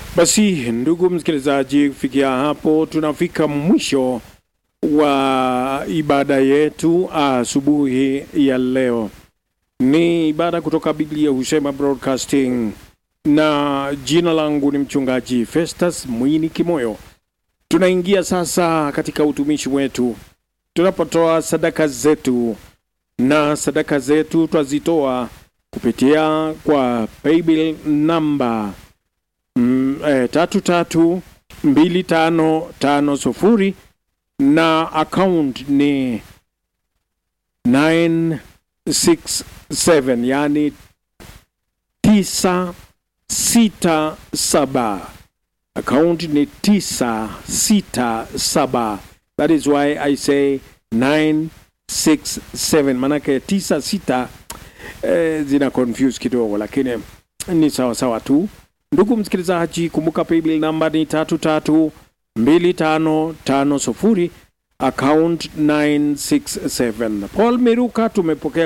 Basi ndugu msikilizaji, kufikia hapo tunafika mwisho wa ibada yetu asubuhi ya leo. Ni ibada kutoka Biblia Husema Broadcasting, na jina langu ni mchungaji Festus Mwini Kimoyo. Tunaingia sasa katika utumishi wetu tunapotoa sadaka zetu, na sadaka zetu twazitoa kupitia kwa paybill namba mm, eh, tatu tatu mbili tano tano sufuri na account ni 967 yani tisa sita saba account ni tisa sita saba that is why I say 967 manake tisa sita eh, zina confuse kidogo lakini ni sawa sawa tu ndugu msikilizaji kumbuka paybill namba ni tatu tatu mbili tano tano sufuri account 967 paul miruka tumepokea